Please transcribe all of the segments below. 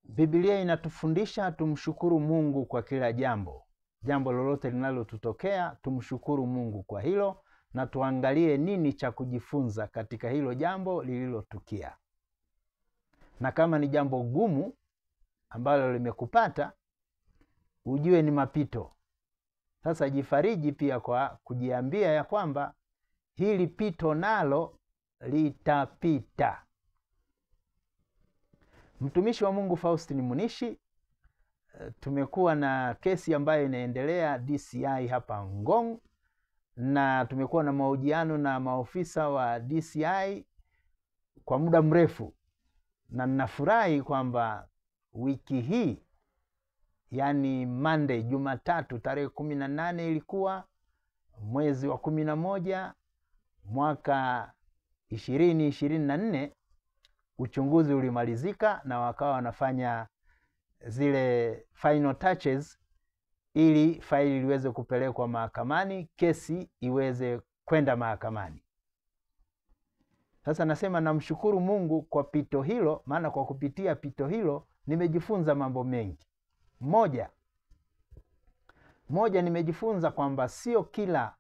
Biblia inatufundisha tumshukuru Mungu kwa kila jambo. Jambo lolote linalotutokea tumshukuru Mungu kwa hilo, na tuangalie nini cha kujifunza katika hilo jambo lililotukia. Na kama ni jambo gumu ambalo limekupata, ujue ni mapito. Sasa jifariji pia kwa kujiambia ya kwamba hili pito nalo litapita. Mtumishi wa Mungu Faustin Munishi, tumekuwa na kesi ambayo inaendelea DCI hapa Ngong, na tumekuwa na mahojiano na maofisa wa DCI kwa muda mrefu, na ninafurahi kwamba wiki hii yaani Monday, Jumatatu tarehe kumi na nane ilikuwa mwezi wa kumi na moja mwaka ishirini ishirini na nne uchunguzi ulimalizika na wakawa wanafanya zile final touches ili faili liweze kupelekwa mahakamani, kesi iweze kwenda mahakamani. Sasa nasema namshukuru Mungu kwa pito hilo, maana kwa kupitia pito hilo nimejifunza mambo mengi. Moja, moja nimejifunza kwamba sio kila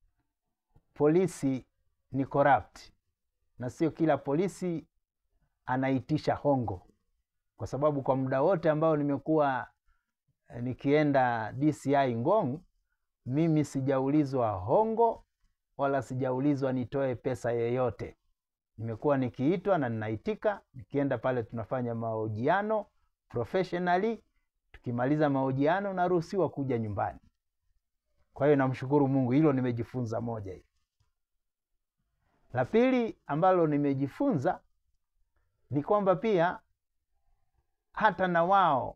polisi ni corrupt na sio kila polisi anaitisha hongo, kwa sababu kwa muda wote ambao nimekuwa nikienda DCI Ngong, mimi sijaulizwa hongo wala sijaulizwa nitoe pesa yoyote. Nimekuwa nikiitwa na ninaitika, nikienda pale tunafanya mahojiano professionally. Tukimaliza mahojiano naruhusiwa kuja nyumbani. Kwa hiyo namshukuru Mungu, hilo nimejifunza moja hili. La pili ambalo nimejifunza ni kwamba pia hata na wao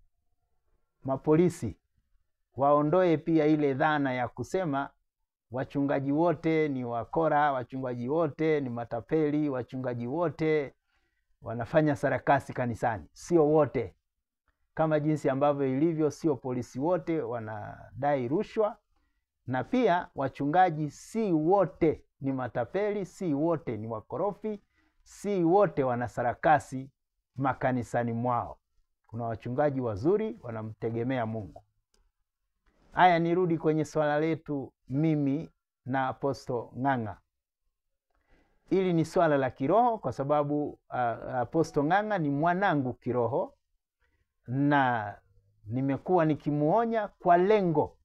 mapolisi waondoe pia ile dhana ya kusema wachungaji wote ni wakora, wachungaji wote ni matapeli, wachungaji wote wanafanya sarakasi kanisani. Sio wote, kama jinsi ambavyo ilivyo, sio polisi wote wanadai rushwa, na pia wachungaji si wote ni matapeli, si wote ni wakorofi, si wote wana sarakasi makanisani mwao. Kuna wachungaji wazuri wanamtegemea Mungu. Haya, nirudi kwenye swala letu mimi na Aposto Ng'ang'a. Hili ni swala la kiroho kwa sababu uh, Aposto Ng'ang'a ni mwanangu kiroho, na nimekuwa nikimuonya kwa lengo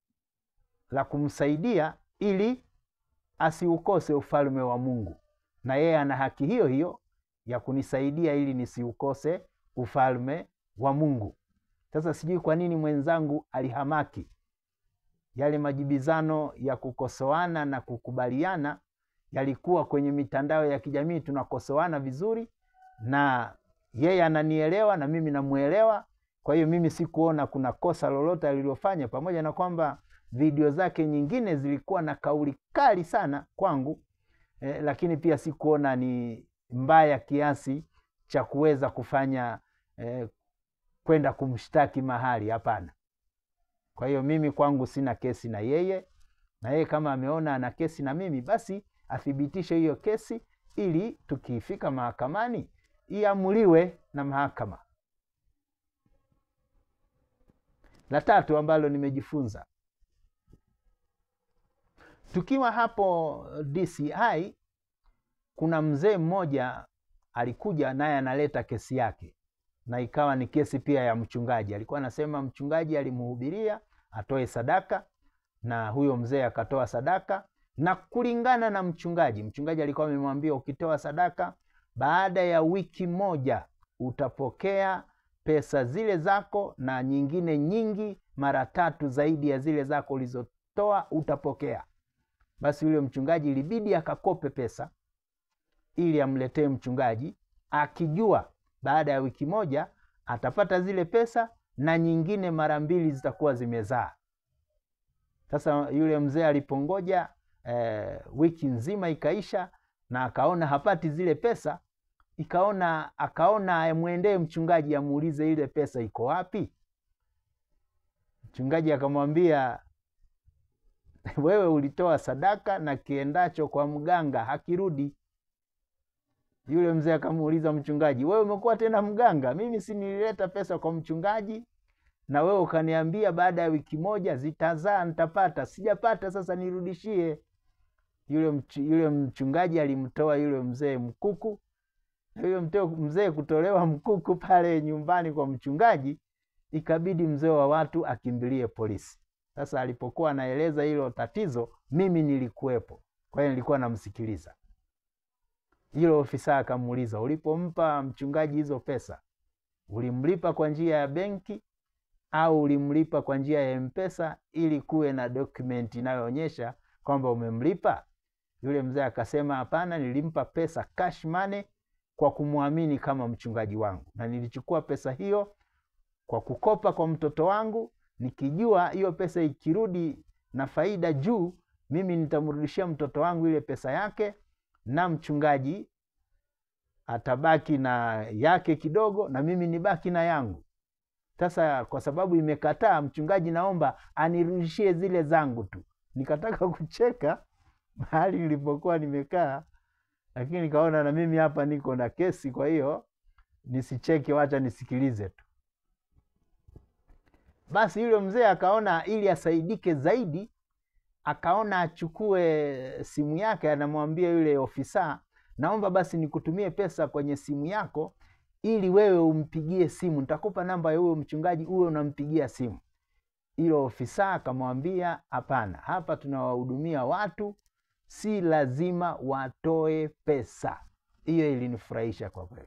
la kumsaidia ili asiukose ufalme wa Mungu, na yeye ana haki hiyo hiyo ya kunisaidia ili nisiukose ufalme wa Mungu. Sasa sijui kwa nini mwenzangu alihamaki yale majibizano ya kukosoana na kukubaliana yalikuwa kwenye mitandao ya kijamii, tunakosoana vizuri na yeye ananielewa na mimi namuelewa. Kwa hiyo mimi sikuona kuna kosa lolote alilofanya, pamoja na kwamba video zake nyingine zilikuwa na kauli kali sana kwangu eh, lakini pia sikuona ni mbaya kiasi cha kuweza kufanya eh, kwenda kumshtaki mahali. Hapana. Kwa hiyo mimi kwangu sina kesi na yeye, na yeye kama ameona ana kesi na mimi, basi athibitishe hiyo kesi ili tukifika mahakamani iamuliwe na mahakama. La tatu ambalo nimejifunza tukiwa hapo DCI, kuna mzee mmoja alikuja naye analeta kesi yake na ikawa ni kesi pia ya mchungaji. Alikuwa anasema mchungaji alimhubiria atoe sadaka, na huyo mzee akatoa sadaka, na kulingana na mchungaji, mchungaji alikuwa amemwambia ukitoa sadaka, baada ya wiki moja utapokea pesa zile zako na nyingine nyingi mara tatu zaidi ya zile zako ulizotoa utapokea. Basi yule mchungaji ilibidi akakope pesa ili amletee mchungaji, akijua baada ya wiki moja atapata zile pesa na nyingine mara mbili zitakuwa zimezaa. Sasa yule mzee alipongoja eh, wiki nzima ikaisha na akaona hapati zile pesa, ikaona akaona amwendee mchungaji amuulize ile pesa iko wapi. Mchungaji akamwambia, wewe ulitoa sadaka na kiendacho kwa mganga hakirudi. Yule mzee akamuuliza mchungaji, wewe umekuwa tena mganga? Mimi si nilileta pesa kwa mchungaji na wewe ukaniambia baada ya wiki moja zitazaa, nitapata. Sijapata, sasa nirudishie. Yule, mch yule mchungaji alimtoa yule mzee mkuku, na yule mzee kutolewa mkuku pale nyumbani kwa mchungaji, ikabidi mzee wa watu akimbilie polisi. Sasa alipokuwa anaeleza hilo tatizo, mimi nilikuwepo, kwa hiyo nilikuwa namsikiliza. Yule ofisa akamuuliza, ulipompa mchungaji hizo pesa ulimlipa kwa njia ya benki au ulimlipa kwa njia ya Mpesa ili kuwe na dokumenti inayoonyesha kwamba umemlipa? Yule mzee akasema, hapana, nilimpa pesa cash money kwa kumwamini kama mchungaji wangu, na nilichukua pesa hiyo kwa kukopa kwa mtoto wangu, nikijua hiyo pesa ikirudi na faida juu, mimi nitamrudishia mtoto wangu ile pesa yake, na mchungaji atabaki na yake kidogo, na mimi nibaki na yangu. Sasa kwa sababu imekataa, mchungaji, naomba anirudishie zile zangu tu. Nikataka kucheka mahali nilipokuwa nimekaa, lakini nikaona na mimi hapa niko na kesi, kwa hiyo nisicheke, wacha nisikilize tu. Basi yule mzee akaona ili asaidike zaidi, akaona achukue simu yake, anamwambia yule ofisa, naomba basi nikutumie pesa kwenye simu yako ili wewe umpigie simu, nitakupa namba ya huyo mchungaji, uwe unampigia simu. Ilo ofisa akamwambia, hapana, hapa tunawahudumia watu, si lazima watoe pesa. Hiyo ilinifurahisha kwa kweli.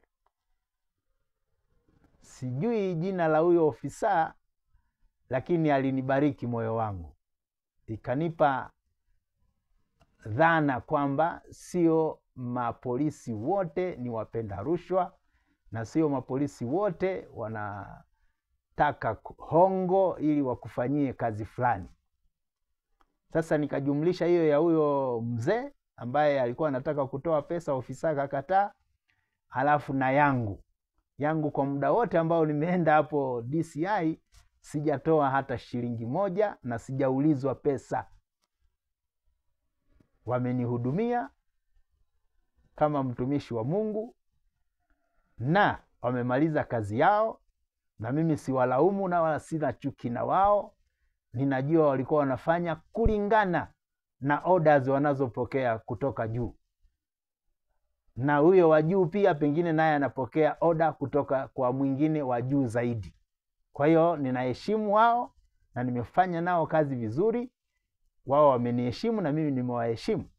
Sijui jina la huyo ofisa, lakini alinibariki moyo wangu, ikanipa dhana kwamba sio mapolisi wote ni wapenda rushwa na sio mapolisi wote wanataka hongo ili wakufanyie kazi fulani. Sasa nikajumlisha hiyo ya huyo mzee ambaye alikuwa anataka kutoa pesa, ofisa akakataa, halafu na yangu yangu, kwa muda wote ambao nimeenda hapo DCI sijatoa hata shilingi moja na sijaulizwa pesa. Wamenihudumia kama mtumishi wa Mungu na wamemaliza kazi yao, na mimi siwalaumu na wala sina chuki na wao. Ninajua walikuwa wanafanya kulingana na orders wanazopokea kutoka juu, na huyo wa juu pia pengine naye anapokea oda kutoka kwa mwingine wa juu zaidi. Kwa hiyo ninaheshimu wao na nimefanya nao kazi vizuri, wao wameniheshimu na mimi nimewaheshimu.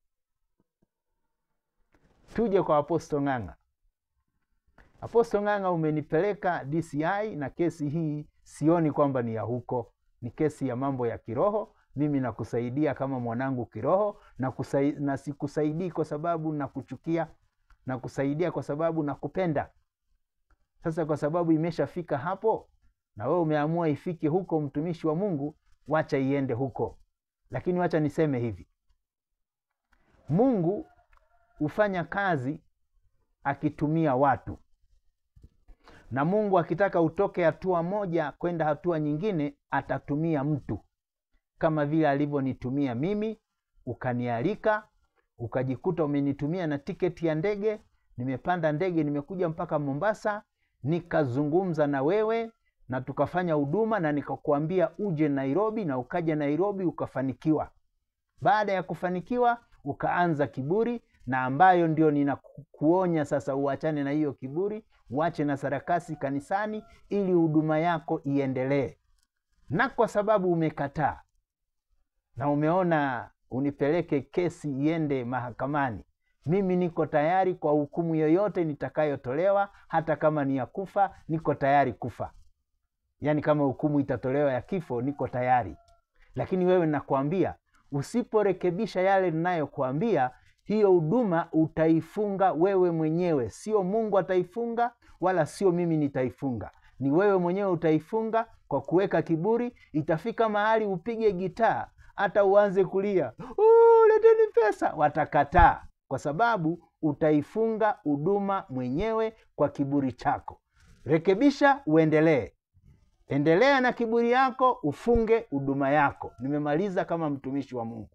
Tuje kwa Apostle Ng'ang'a. Apostle Ng'ang'a, umenipeleka DCI na kesi hii sioni kwamba ni ya huko, ni kesi ya mambo ya kiroho. Mimi nakusaidia kama mwanangu kiroho na, kusai, na sikusaidii kwa sababu nakuchukia, nakusaidia kwa sababu nakupenda. Sasa kwa sababu imeshafika hapo na wewe umeamua ifike huko, mtumishi wa Mungu, wacha iende huko. Lakini wacha niseme hivi, Mungu hufanya kazi akitumia watu na Mungu akitaka utoke hatua moja kwenda hatua nyingine, atatumia mtu, kama vile alivyonitumia mimi, ukanialika, ukajikuta umenitumia na tiketi ya ndege. Nimepanda ndege, nimekuja mpaka Mombasa, nikazungumza na wewe na tukafanya huduma, na nikakuambia uje Nairobi, na ukaja Nairobi ukafanikiwa. Baada ya kufanikiwa, ukaanza kiburi, na ambayo ndio ninakuonya sasa, uachane na hiyo kiburi uache na sarakasi kanisani ili huduma yako iendelee. Na kwa sababu umekataa na umeona unipeleke kesi iende mahakamani, mimi niko tayari kwa hukumu yoyote nitakayotolewa, hata kama ni ya kufa, niko tayari kufa. Yaani kama hukumu itatolewa ya kifo, niko tayari. Lakini wewe nakwambia, usiporekebisha yale ninayokuambia hiyo huduma utaifunga wewe mwenyewe, sio Mungu ataifunga, wala sio mimi nitaifunga. Ni wewe mwenyewe utaifunga kwa kuweka kiburi. Itafika mahali upige gitaa, hata uanze kulia, leteni pesa, watakataa, kwa sababu utaifunga huduma mwenyewe kwa kiburi chako. Rekebisha, uendelee. Endelea na kiburi yako, ufunge huduma yako. Nimemaliza kama mtumishi wa Mungu.